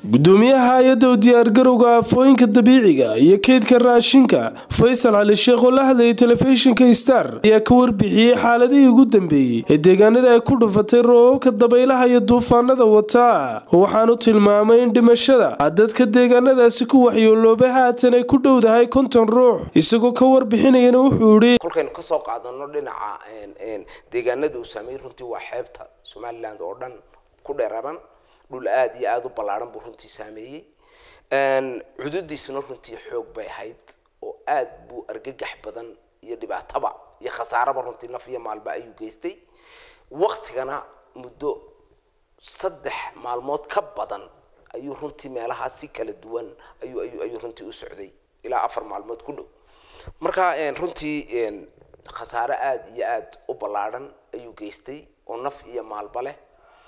gudoomiyaha hay-adda u diyaargarowga aafooyinka dabiiciga iyo keydka raashinka faysal cali sheekh oo la hadlayay telefishinka star ayaa ka warbixiyey xaaladihii ugu dambeeyey ee deegaanada ay ku dhufatay roobabka dabaylaha iyo duufaanada wataa waxaanu tilmaamay in dhimashada dadka deegaanadaasi ku waxyooloobay haatan ay ku dhowdahay konton ruux isagoo ka warbixinayana wuxuu idhi kolkaynu kasoo qaadano dhinaca deegaanada uu saameeyey runtii waa xeebta somaliland oo dhan ku dheeraran dhul aada iyo aada u ballaaran buu runtii saameeyey cududiisuna runtii xoog bay ahayd oo aad buu argagax badan iyo dhibaataba iyo khasaaraba runtii naf iyo maalba ayuu geystay waktigana muddo saddex maalmood ka badan ayuu runtii meelahaa si kala duwan ayuu ayuu ayuu runtii u socday ilaa afar maalmood ku dhow marka runtii khasaare aada iyo aada u ballaaran ayuu geystay oo naf iyo maalba leh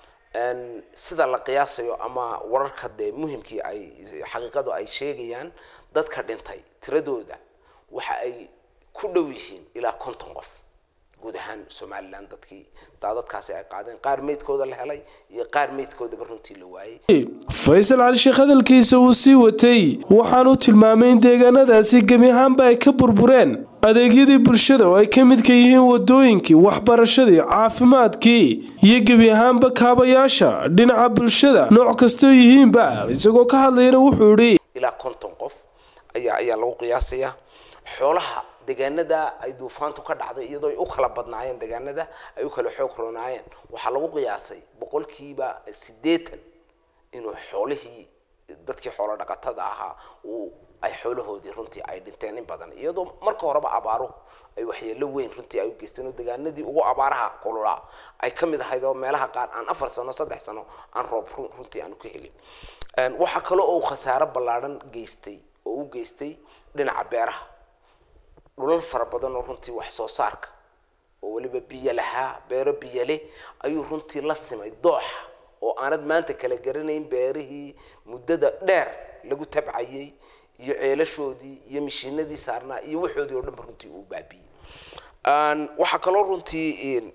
sida la qiyaasayo ama wararka dee muhimkii ay xaqiiqadu ay sheegayaan dadka dhintay tiradooda waxa ay ku dhow yihiin ilaa konton qof guud ahaan somalilan dadkii daadadkaasi ay qaadeen qaar meydkooda la helay iyo qaar meydkoodaba runtii la waayey faysal cali sheekh hadalkiisa uu sii watay waxaanu tilmaamay in deegaanadaasi gebi ahaanba ay ka burbureen adeegyadii bulshada oo ay ka midka yihiin wadooyinkii waxbarashadii caafimaadkii iyo gebi ahaanba kaabayaasha dhinaca bulshada nooc kastoo yihiinba isagoo ka hadlayana wuxuu idhi ilaa konton qof ayaa ayaa lagu qiyaasayaa xoolaha deegaanada ay duufaantu ka dhacday iyadoo ay u kala badnaayeen deegaanada ay u kala xoog ronaayeen waxaa lagu qiyaasay boqolkiiba siddeetan inuu xoolihii dadkii xoolo dhaqatada ahaa uu ay xoolahoodii runtii ay dhinteen in badan iyadoo marka horeba abaaruhu ay waxyeelo weyn runtii ay u geysteen oo deegaanadii ugu abaaraha kululaa ay ka mid ahayd oo meelaha qaar aan afar sano saddex sano aan roob runtii aanu ka helin waxaa kaloo uu khasaaro ballaadhan geystay oo u geystay dhinaca beeraha dhulal fara badan oo runtii wax soo saarka oo weliba biyo lahaa beero biyo leh ayuu runtii la simay dooxa oo aanad maanta kala garanayn beerihii muddada dheer lagu tabcayay iyo ceelashoodii iyo mishiinadii saarnaa iyo waxoodii oo dhanba runtii uu baabiiyey waxaa kaloo runtii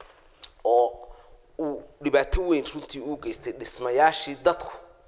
oo uu dhibaato weyn runtii uu geystay dhismayaashii dadku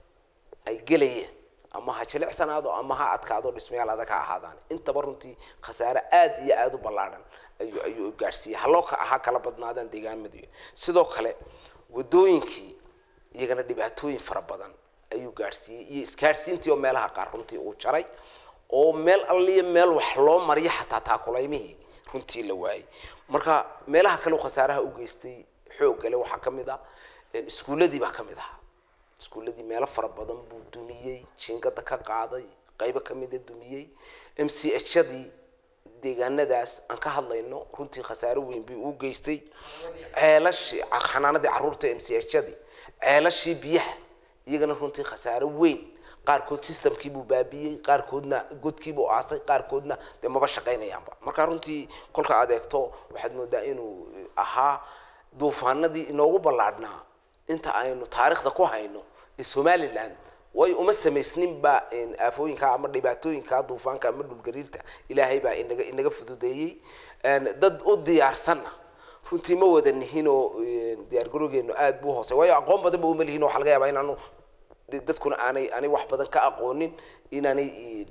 ay gelayeen ama ha jilicsanaado ama ha adkaado dhismayaal adag ha ahaadaan intaba runtii khasaare aada iyo aada u ballaadhan ayuu ayuu gaadhsiiyey haloo ka ahaa kala badnaadaan deegaamadu sidoo kale wadooyinkii iyagana dhibaatooyin fara badan ayuu gaadhsiiyey iyo isgaadhsiintii oo meelaha qaar runtii uu jaray oo meel alliyo meel wax loo mariyo xataa taakulaymihii runtii la waayey marka meelaha kale khasaaraha u geystay xooggale waxaa ka mid ah iskuulladii baa ka mid ahaa iskuulladii meelo fara badan buu dumiyey jiingada ka qaaday qaybo ka mida dumiyey m c hadii deegaanadaas aan ka hadlayno runtii khasaaro weyn bay u geystay ceelashii xanaanadii caruurta m c hadii ceelashii biyaha iyagana runtii khasaaro weyn qaarkood systemkiibuu baabiyey qaarkoodna godkiibuu aasay qaarkoodna dee maba shaqaynayaanba marka runtii kolka aad eegto waxaad moodaa inuu ahaa duufaanadii inoogu ballaadhnaa inta aynu taariikhda ku hayno ee somaliland way uma samaysninba aafooyinka ama dhibaatooyinka duufaanka ama dhulgariirta ilaahay baa inaga inaga fududeeyey dad u diyaarsanna runtii ma wada nihin oo diyaargarowgeenu aada buu hoosey waayo aqoon badan ba uma lihin waxaa laga yaabaa inaanu dadkuna aanay aanay wax badan ka aqoonin inaanay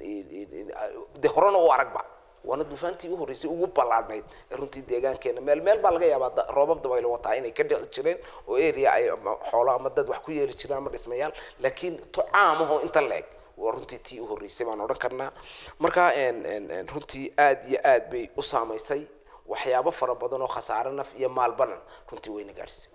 de horena u aragba waana duufaantii u horreysay ugu ballaadhnayd ee runtii deegaankeena meel meel baa laga yaabaa roobab dabaylo wataa inay ka dhici jireen oo area ay xoolo ama dad wax ku yeeli jireen ama dhismayaal laakiin to caamaho inta leeg waa runtii tii u horreysay baan odhan karnaa marka runtii aada iyo aad bay u saamaysay waxyaabo fara badan oo khasaare naf iyo maalbanan runtii wayna gaadhsay